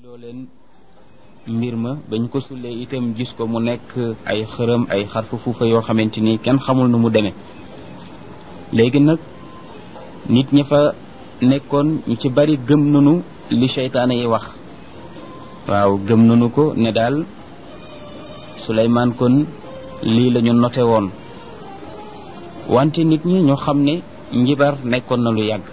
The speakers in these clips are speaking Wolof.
loo leen mbir ma bañ ko sullee itam gis ko mu nekk ay xërëm ay xarfu fuufa yoo xamante ni kenn xamul nu mu demee léegi nag nit ñi fa nekkoon ñu ci bari gëm nanu li seytaane yi wax waaw gëm nanu ko ne daal Suleymaan kon lii la ñu noté woon wante nit ñi ñoo xam ne njibar nekkoon na lu yàgg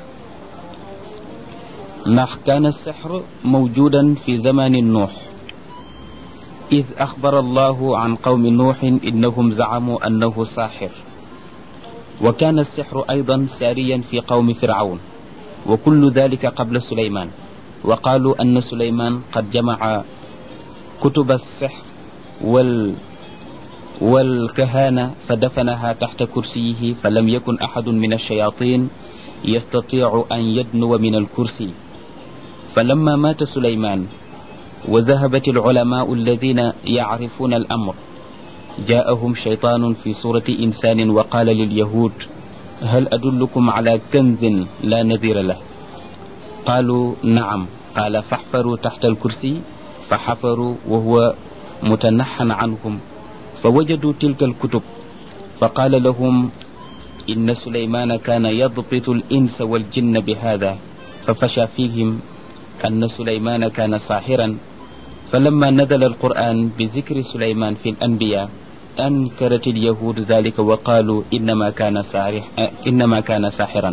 ndax kaana sixr mawjudan fi zamani nuux id axbara allahu an qawmi nuuxin innahum zacamuu annahu saaxir wa kaana alsixru aydan saariyan fi qawmi fircawn wa kullu dalika qabla suleymaan wa qaaluu anna suleymaan qad jamaca kutuba alsixr wal والكهانة فدفنها تحت كرسيه فلم يكن أحد من الشياطين يستطيع أن يدنو من الكرسي فلما مات سليمان وذهبت العلماء الذين يعرفون الأمر جاءهم شيطان في صورة إنسان وقال لليهود هل أدلكم على كنز لا نذير له قالوا نعم قال فاحفروا تحت الكرسي فحفروا وهو متنحى عنهم فوجدوا تلك الكتب فقال لهم إن سليمان كان يضبط الإنس والجن بهذا ففشى فيهم أن سليمان كان ساحرا فلما نزل القرآن بذكر سليمان في الأنبياء أنكرت اليهود ذلك وقالوا إنما كان ساحر إنما كان ساحرا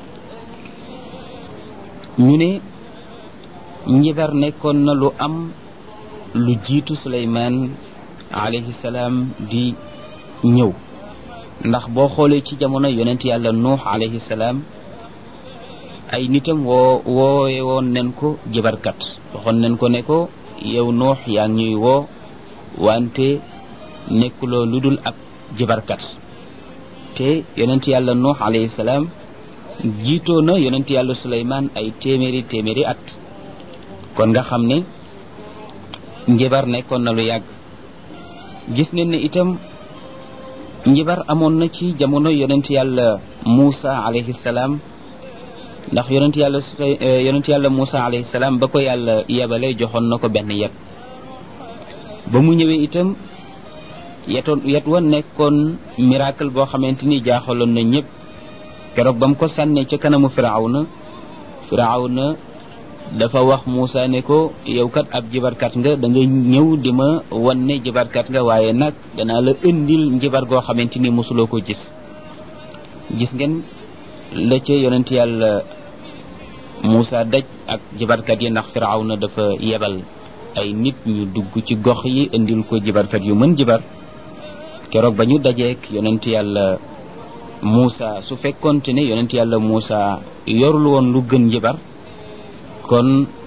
ñu ne njibar nekkoon na lu am lu jiitu Suleymaan alayhi salaam di ñëw ndax boo xoolee ci jamono yonent yàlla nuux alayhi salaam ay nitam woo woowe woon nen ko jibarkat waxoon nen ko ne ko yow nuux yaa ngi ñuy woo wante nekkuloo lu dul ab jibarkat te yonent yàlla nuux alayhi salaam jiitoo na yonent yàlla suleymaan ay téeméeri téeméeri at kon nga xam ne njibar nekkoon na lu yàgg gis nañ ne itam njibar amoon na ci jamono yonent yàlla Muusa alayhi salaam ndax yonent yàlla yonent yàlla Muusa alayhi salaam ba ko yàlla yebale joxoon na ko benn yet ba mu ñëwee itam yetoon yet wa nekkoon miracle boo xamante ni jaaxaloon na ñëpp keroog ba mu ko sànnee ca kanamu Firawna Firawna dafa wax Moussa ne ko yow kat ab jibarkat nga da nga ñëw di ma wan ne jibarkat nga waaye nag danaa la indil njibar goo xamante ni mosuloo ko gis gis ngeen la ca yonent yàlla Moussa daj ak jibarkat yi ndax Firawna dafa yebal ay nit ñu dugg ci gox yi indil ko jibarkat yu mën jibar keroog ba ñu dajeek yonent yàlla Moussa su fekkonte ne yonent yàlla Moussa yorul woon lu gën njibar kon